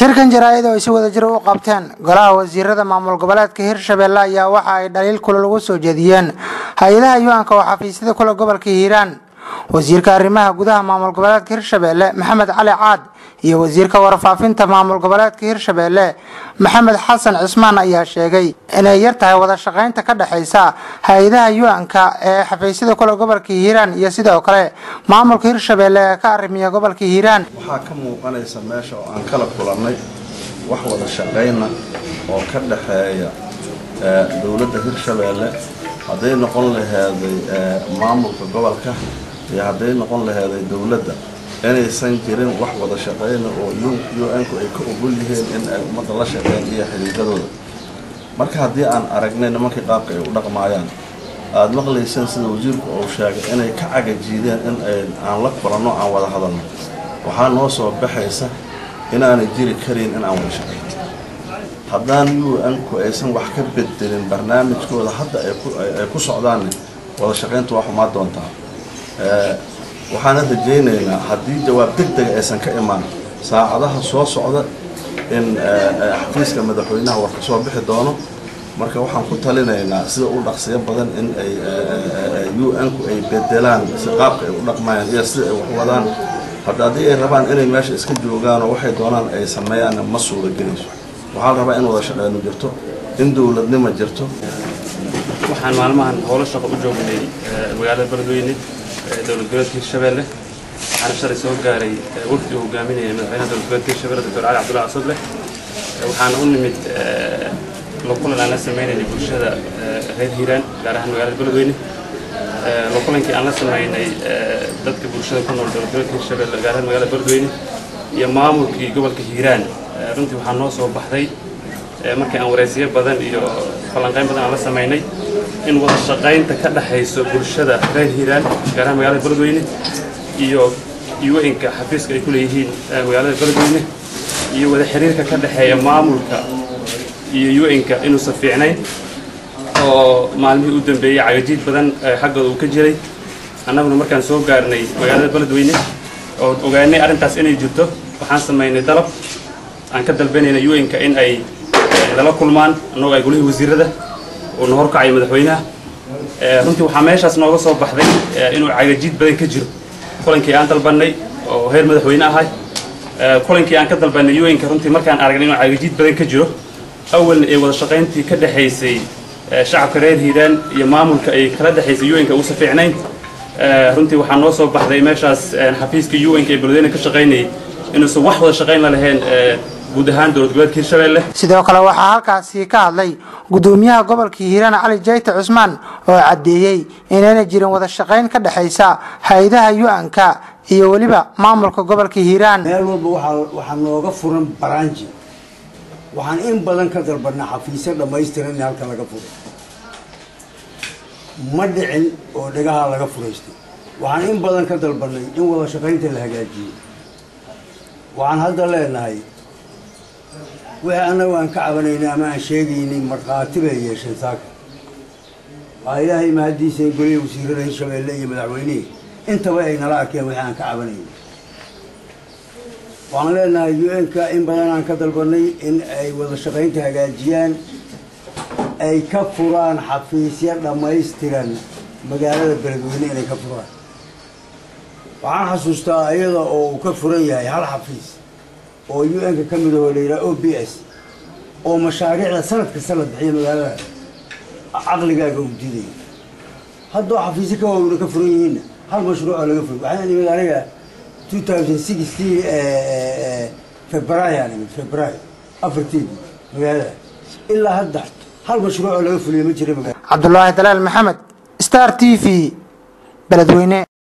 shirkan jaraa'id oo ay si wada jir u qabteen golaha wasiirada maamul goboleedka hirshabelle ayaa waxa ay dhaliil kule lagu soo jeediyeen hay-adaha yuanka oo xafiisyada kule gobolka hiiraan wasiirka arrimaha gudaha maamul goboleedka hirshabelle maxamed cali caad iyo wasiirka warfaafinta maamul goboleedka hirshabelle maxamed xasan cismaan ayaa sheegay inay yar tahay wada shaqaynta ka dhexaysa hay-adaha yuanka ee xafiisyada kule gobolka hiiraan iyo sidoo kale maamulka hirshabelle ee ka arrimiya gobolka hiiraan waxaa ka muuqanaysa meesha oo aan kala kulannay wax wada shaqayna oo ka dhexeeya dowladda hirshabelle hadday noqon laheeday maamulka gobolka iyo hadday noqon laheeday dowladda inaysan jirin wax wada shaqayna oo un-ku ay ka ogol yihiin in ay ummadda la shaqeyn iyo xidhiidadooda marka haddii aan aragnay nimankii qaabka ay u dhaqmaayaan aada maqlayseen sida wasiirku uu sheegay inay ka cagajiideen in ay aan la kulanno aan wada hadalno waxaa noo soo baxaysa inaanay jiri karin in aan wada shaqayn haddaan un-ku aysan wax ka bedelin barnaamijkooda hadda ay ku socdaanne wada shaqayntu waa xumaa doontaa waxaana rajaynaynaa haddii jawaab deg dega aysan ka imaan saacadaha soo socda in xafiiska madaxweynaha war ka soo bixi doono marka waxaan ku talinaynaa sida u dhaqsiyo badan in ay un-ku ay bedelaan si qaabka ay u dhaqmayaan iyo sida ay wax wadaan hadda haddii ay rabaan inay meesha iska joogaanoo waxay doonaan ay sameeyaan ma suura gelayso waxaa la rabaa in wada shaqeyno jirto in dowladnimo jirto waxaan maalmahan howlo shaqo u joognay magaalada beledweyne dowlad goboleedka hirshabelle waxaana shalay soo gaaray wafdi uu hogaaminaya madaxweynaha dowlad goboleedka hirshabelle doctor cali cabdullahi casuble waxaana u nimid la kulan aan la sameynaynay bulshada reer hiiraan gaar ahaan magaalada beledweyne la kulankii aan la sameynay dadka bulshada ku nool dowlad goboleedka hirshabelle gaar ahaan magaalada beledweyne iyo maamulkii gobolka hiiraan runtii waxaa noo soo baxday markii aan waraysiyo badan iyo falanqayn badan aan la samaynay in wada shaqaynta ka dhexayso bulshada reer hiiraan gaar ahaan magaalada beledweyne iyo un-ka xafiiska ay ku leeyihiin magaalada beledweyne iyo wada xiriirka ka dhexeeya maamulka iyo un-ka inuusan fiicnayn oo maalmihii u dambeeyey cagajiid badan xaggooda uu ka jiray annaguna markaan soo gaarnay magaalada beledweyne oo ogaanay arrintaas inay jirto waxaan samaynay dalab aan ka dalbanayna un-ka in ay lala kulmaan annagoo ay golihii wasiirada uu na horkacay madaxweynaha runtii waxaa meeshaas nooga soo baxday inuu cagajiid badan ka jiro kulankii aan dalbannay oo heer madaxweyne ahay kulankii aan ka dalbannay un-ka runtii markaan aragnay inuu cagajiid badan ka jiro awalna ee wada shaqayntii ka dhexaysay shacabka reer hiiraan iyo maamulka ay kala dhexaysay un-ka uusa fiicnayn runtii waxaa noo soo baxday meeshaas xafiiska un-ka ee beledweyne ka shaqaynayay inuusan wax wada shaqayn la lahayn guud ahaan dowlad goboleedka hirshabelle sidoo kale waxaa halkaasi ka hadlay gudoomiyaha gobolka hiiraan cali jayte cusmaan oo caddeeyey inayna jirin wada shaqayn ka dhexaysa hay-adaha yu-anka iyo weliba maamulka gobolka hiiraan meel walba waxaa nooga furan baraanji waxaan in badan ka dalbanaa xafiisyo dhammaystiran in halka laga furo ma dhicin oo dhagaha laga furaystay waxaan in badan ka dalbanay in wada shaqaynta la hagaajiyo waxaan hadda leenahay wixii annagu aan ka cabanaynay ama aan sheegaynay markhaati bay yeesheen saaka waa ilaahay mahaddiisa goliya wasiirada hirshabelle iyo madaxweynihii intaba ay nala arkeen wixii aan ka cabanaynay waxaan leenahay un-ka in badan aan ka dalbanay in ay wada shaqaynta hagaajiyaan ay ka furaan xafiisyo dhammaystiran magaalada beledweyne inay ka furaan waxaan xasuustaa iyada oo uu ka furan yahay hal xafiis oo un-ka ka mid ahoo la yidhaha o b s oo mashaariicda sanad kasta la bixiya magaalada caqligaaga uu diiday haddoo xafiisyo ka waaweyna ka furan yihiinna hal mashruucoo laga furi waxaan imid aniga two thousand sixteen february aan imid february afarteedii magaalada ilaa hadda hal mashruucoo laga fuliya ma jira magaalada cabdulaahi dalaal maxamed star t v beledweyne